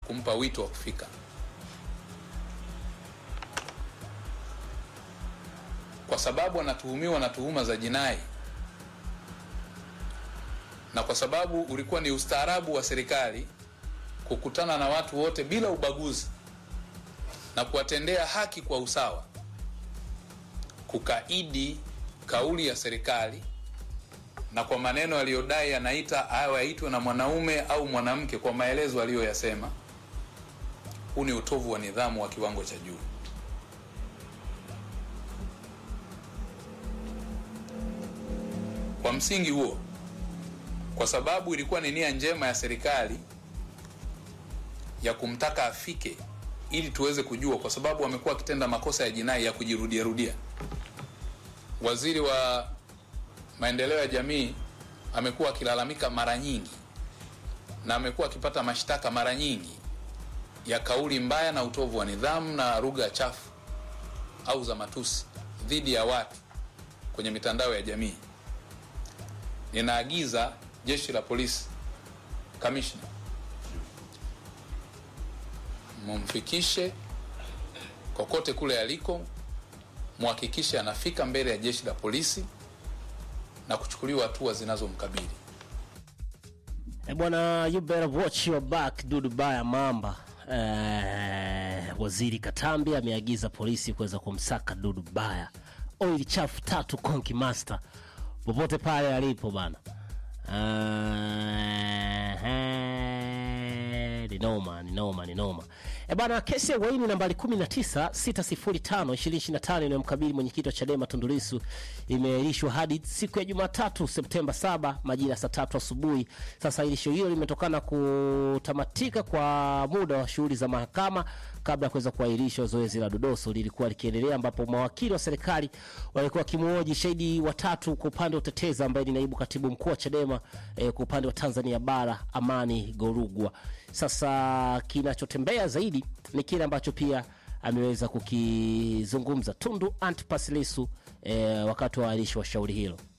kumpa wito wa kufika. Kwa sababu anatuhumiwa na tuhuma za jinai na kwa sababu ulikuwa ni ustaarabu wa serikali kukutana na watu wote bila ubaguzi na kuwatendea haki kwa usawa, kukaidi kauli ya serikali na kwa maneno aliyodai anaita awe aitwe na mwanaume au mwanamke kwa maelezo aliyoyasema, huu ni utovu wa nidhamu wa kiwango cha juu. Kwa msingi huo, kwa sababu ilikuwa ni nia njema ya serikali ya kumtaka afike ili tuweze kujua, kwa sababu amekuwa akitenda makosa ya jinai ya kujirudia rudia. Waziri wa maendeleo ya jamii amekuwa akilalamika mara nyingi na amekuwa akipata mashtaka mara nyingi ya kauli mbaya na utovu wa nidhamu na lugha chafu au za matusi dhidi ya watu kwenye mitandao ya jamii. Ninaagiza jeshi la polisi, kamishna, mumfikishe kokote kule aliko, muhakikishe anafika mbele ya jeshi la polisi na kuchukuliwa hatua zinazomkabili. Eh, bwana you better watch your back dudu baya mamba. Eh, waziri Katambi ameagiza polisi kuweza kumsaka dudu baya oil chafu tatu Konki Master popote pale alipo bana. Eh, ni noma ni noma ni noma e bana. Kesi ya uhaini nambari 19 605 2025 inayomkabili mwenyekiti wa Chadema Tundu Lissu imeahirishwa hadi siku ya Jumatatu Septemba 7 majira ya saa tatu asubuhi. Sasa ahirisho hilo limetokana kutamatika kwa muda wa shughuli za mahakama kabla ya kuweza kuahirishwa. Zoezi la dodoso lilikuwa likiendelea, ambapo mawakili wa serikali walikuwa wakimhoji shahidi watatu kwa upande wa utetezi ambaye ni naibu katibu mkuu wa Chadema eh, kwa upande wa Tanzania bara Amani Gorugwa. Sasa kinachotembea zaidi ni kile ambacho pia ameweza kukizungumza Tundu Antipas Lissu eh, wakati wa ahirisho wa shauri hilo.